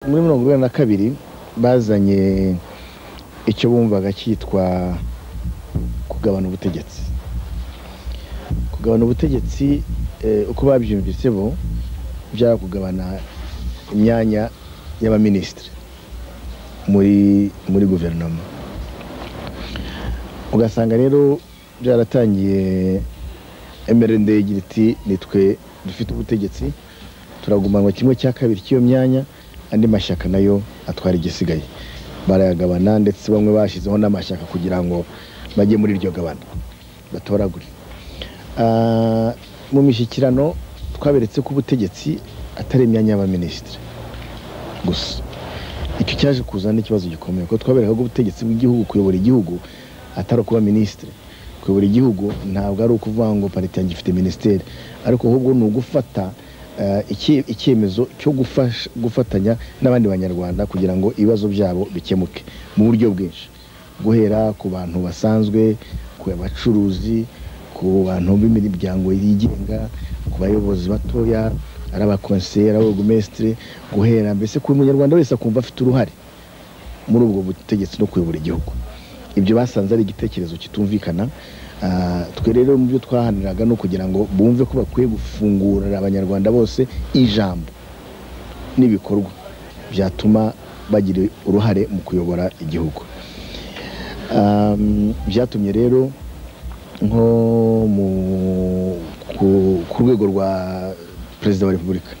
muri mirongo inani na kabiri bazanye icyo bumvaga cyitwa kugabana ubutegetsi kugabana ubutegetsi uko babyumvise bo byari kugabana imyanya y'abaminisitiri muri muri guverinoma ugasanga rero byaratangiye emerende igira iti nitwe dufite ubutegetsi turagumanwa kimwe cya kabiri cy'iyo myanya andi mashyaka nayo atwara igisigaye barayagabana ndetse bamwe bashyizeho n'amashyaka kugira ngo bajye muri iryo gabana batoragure mu mishyikirano twaberetse ko ubutegetsi atari imyanya y'abaminisitiri gusa icyo cyaje kuzana ikibazo gikomeye kuko twabereka ko ubutegetsi bw'igihugu kuyobora igihugu atari ukuba minisitiri kuyobora igihugu ntabwo ari ukuvuga ngo parite yanjye ifite minisiteri ariko ahubwo ni ugufata icyemezo cyo gufatanya n'abandi banyarwanda kugira ngo ibibazo byabo bikemuke mu buryo bwinshi guhera ku bantu basanzwe ku bacuruzi ku bantu b'imiryango yigenga ku bayobozi batoya ari abakonseri abagumesitiri guhera mbese ku munyarwanda wese akumva afite uruhare muri ubwo butegetsi no kuyobora igihugu ibyo basanze ari igitekerezo kitumvikana twe rero mu byo twahaniraga ni ukugira ngo bumve ko bakwiye gufungurira abanyarwanda bose ijambo n'ibikorwa byatuma bagira uruhare mu kuyobora igihugu byatumye rero nko ku rwego rwa perezida wa repubulika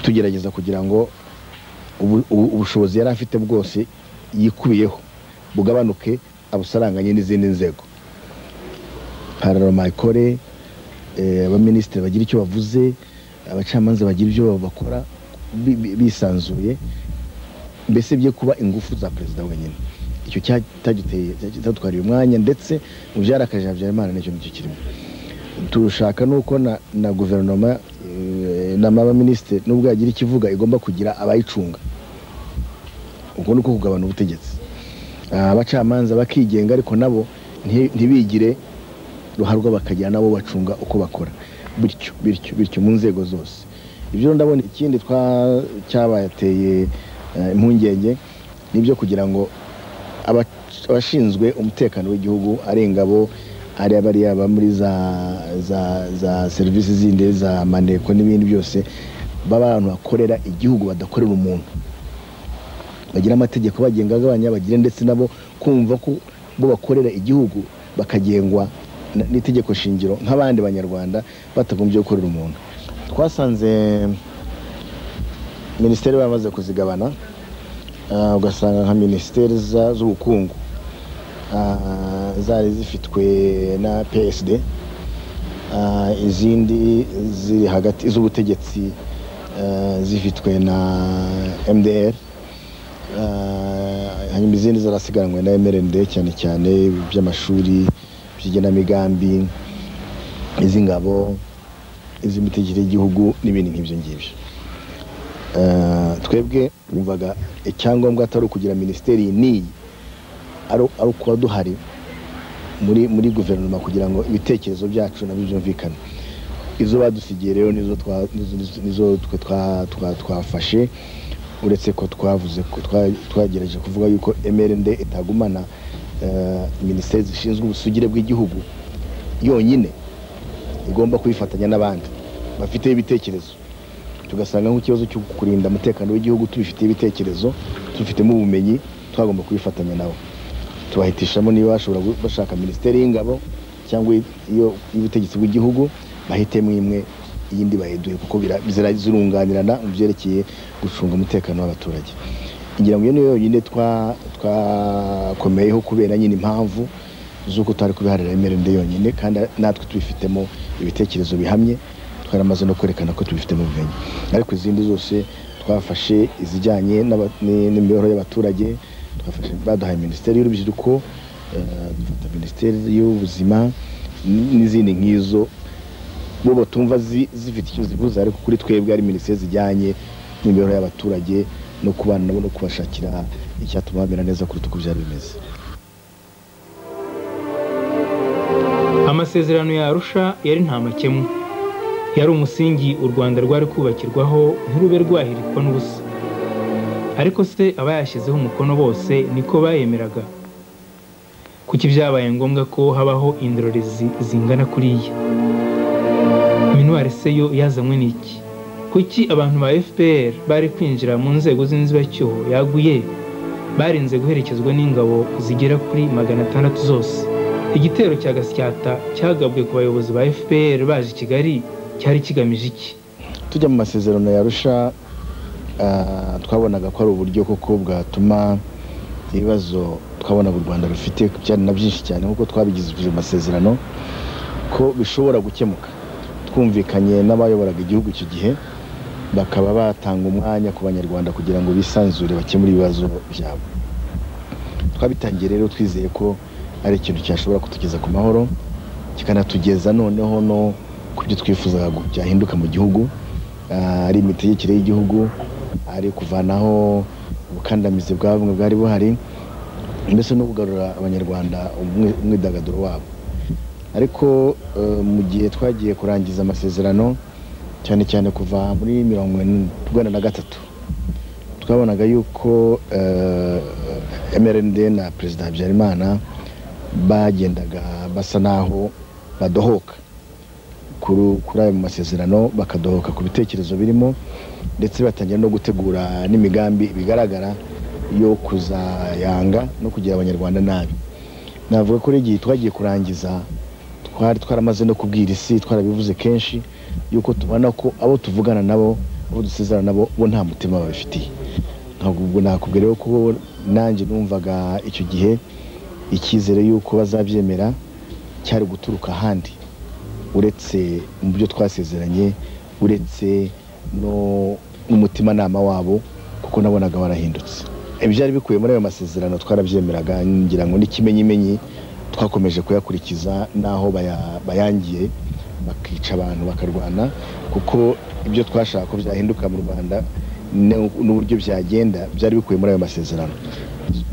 tugerageza kugira ngo ubushobozi yari afite bwose yikubiyeho bugabanuke abusaranganye n'izindi nzego pararoma ikore abaminisitiri bagira icyo bavuze abacamanza bagira ibyo bakora bisanzuye mbese bye kuba ingufu za perezida wenyine icyo cyadutwariye umwanya ndetse mu byarakaje habyarimana n'icyo ngicyo kirimo turashaka nuko na guverinoma n'abaminisitiri nubwo yagira ikivuga igomba kugira abayicunga ubwo ni uko kugabana ubutegetsi abacamanza bakigenga ariko nabo ntibigire ruharwa bakagira nabo bacunga uko bakora bityo bityo bityo mu nzego zose ibyo ndabona ikindi cyabateye impungenge nibyo kugira ngo abashinzwe umutekano w'igihugu ari ingabo ari abariya baba muri za serivisi zindi za maneko n'ibindi byose baba abantu bakorera igihugu badakorera umuntu bagira amategeko bagenga agabanya bagire ndetse nabo kumva ko bo bakorera igihugu bakagengwa n'itegeko shingiro nk'abandi banyarwanda batagombye gukorera umuntu twasanze minisiteri bamaze kuzigabana ugasanga nka minisiteri z'ubukungu zari zifitwe na psd izindi ziri hagati z'ubutegetsi zifitwe na mdr hanyuma izindi zarasigaranywe na mrnd cyane cyane iby'amashuri by'igenamigambi iz'ingabo iz'imitegekere y'igihugu n'ibindi nk'ibyo ngibyo twebwe bumvaga icyangombwa atari ukugira minisiteri n'iyi ari ukuba duhari muri muri guverinoma kugira ngo ibitekerezo byacu nabyo byumvikane izo badusigiye rero nizo twafashe uretse ko twavuze ko twagerageje kuvuga yuko mrnd itagumana minisiteri zishinzwe ubusugire bw'igihugu yonyine igomba kubifatanya n'abandi bafiteho ibitekerezo tugasanga nk'ikibazo cyo kurinda umutekano w'igihugu tubifiteho ibitekerezo tubifitemo ubumenyi twagomba kubifatanya nabo tubahitishamo niba bashobora bashaka minisiteri y'ingabo cyangwa iy'ubutegetsi bw'igihugu bahitemo imwe iyindi bayiduhe kuko zirunganirana mu byerekeye gucunga umutekano w'abaturage ngira ngo iyo niyo yonyine twakomeyeho kubera nyine impamvu z'uko tutari kubiharira emerende yonyine kandi natwe tubifitemo ibitekerezo bihamye twaramaze no kwerekana ko tubifitemo ubumenyi ariko izindi zose twafashe izijyanye n'imibereho y'abaturage baduhaye minisiteri y'urubyiruko minisiteri y'ubuzima n'izindi nk'izo bo batumva zifite icyo zivuze ariko kuri twebwe ari minisiteri zijyanye n'imibereho y'abaturage no kubana nabo no kubashakira icyatuma bamera neza kuruta uko byari bimeze amasezerano ya arusha yari nta makemwa yari umusingi u rwanda rwari kubakirwaho ntirube rwahirikwa n'ubusa ariko se abayashyizeho umukono bose niko bayemeraga kuki byabaye ngombwa ko habaho indorerezi zingana kuriya minuwari se yo yazanywe n'iki kuki abantu ba fpr bari kwinjira mu nzego z'inzibacyuho yaguye barinze guherekezwa n'ingabo zigera kuri magana atandatu zose igitero cya gasyata cyagabwe ku bayobozi ba fpr baje i kigali cyari kigamije iki tujya mu masezerano ya rusha ah, twabonaga ko ari uburyo koko bwatuma ibibazo twabona u rwanda rufite byari na byinshi cyane nk'uko twabigizwe amasezerano ko bishobora gukemuka twumvikanye n'abayoboraga igihugu icyo gihe bakaba batanga umwanya ku banyarwanda kugira ngo bisanzure bakemure ibibazo byabo twabitangiye rero twizeye ko ari ikintu cyashobora kutugeza ku mahoro kikanatugeza noneho no ku byo twifuzaga ngo byahinduka mu gihugu Ah, ari imitegekere y'igihugu ari kuvanaho ubukandamizi bwa bumwe bwari buhari mbese no kugarura abanyarwanda umwi- umwidagaduro wabo ariko eh, mu gihe twagiye kurangiza amasezerano cyane cyane kuva muri mirongo ine urwanda na gatatu twabonaga yuko eh, mrnd na perezida habyarimana bagendaga basa n'aho badohoka kuri kuri ayo masezerano bakadohoka ku bitekerezo birimo ndetse batangira no gutegura n'imigambi bigaragara yo kuzayanga no kugira abanyarwanda nabi navuga ko igihe twagiye kurangiza twari twaramaze no kubwira isi twarabivuze kenshi yuko tubona ko abo tuvugana nabo abo dusezerana nabo bo nta mutima babifitiye ntabwo ubwo nakubwira rero ko nanjye numvaga icyo gihe icyizere yuko bazabyemera cyari guturuka ahandi uretse mu byo twasezeranye uretse no mu mutimanama wabo kuko nabonaga warahindutse ibyari bikubiye muri ayo masezerano twarabyemeraga ngira ngo n'ikimenyimenyi twakomeje kuyakurikiza n'aho baya- bayangiye bakica abantu bakarwana kuko ibyo twashaka ko byahinduka mu rwanda ne- n'uburyo byagenda byari bikubiye muri ayo masezerano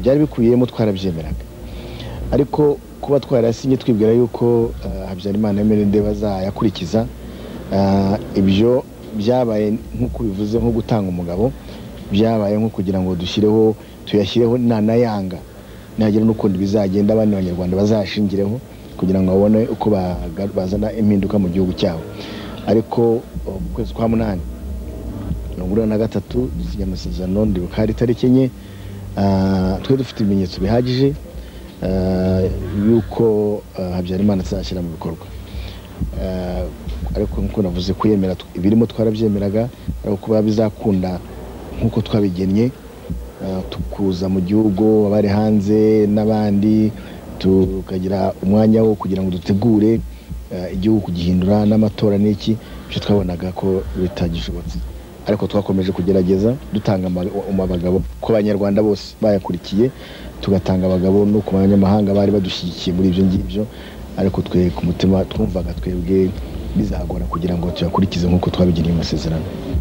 byari bikubiyemo twarabyemeraga ariko kuba twarasinye twibwira yuko eh, habyarimana emerende bazayakurikiza eh, ibyo byabaye nk'uko bivuze nko gutanga umugabo byabaye nko kugira ngo dushyireho tuyashyireho nanayanga ntihagira n'ukundi bizagenda abandi banyarwanda bazashingireho kugira ngo babone uko baga- bazana impinduka mu gihugu cyabo ariko eh, mu kwezi kwa munani mirongo ine na gatatu dusinya amasezerano ndibuka hari itariki enye Ah, twe dufite ibimenyetso bihagije ah, yuko ah, habyarimana azashyira mu bikorwa Ah, ariko nk'uko navuze kuyemera tw- ibirimo twarabyemeraga ariko kuba bizakunda nk'uko twabigennye ah, tukuza mu gihugu abari hanze n'abandi tukagira umwanya wo kugira ngo dutegure ah, igihugu kugihindura n'amatora n'iki byo twabonaga ko bitagishobotse ariko twakomeje kugerageza dutanga ama- um- abagabo ku banyarwanda bose bayakurikiye tugatanga abagabo no ku banyamahanga bari badushyigikiye muri ibyo ngibyo ariko twe ku mutima twumvaga twebwe bizagora kugira ngo tuyakurikize nk'uko twabigiriye amasezerano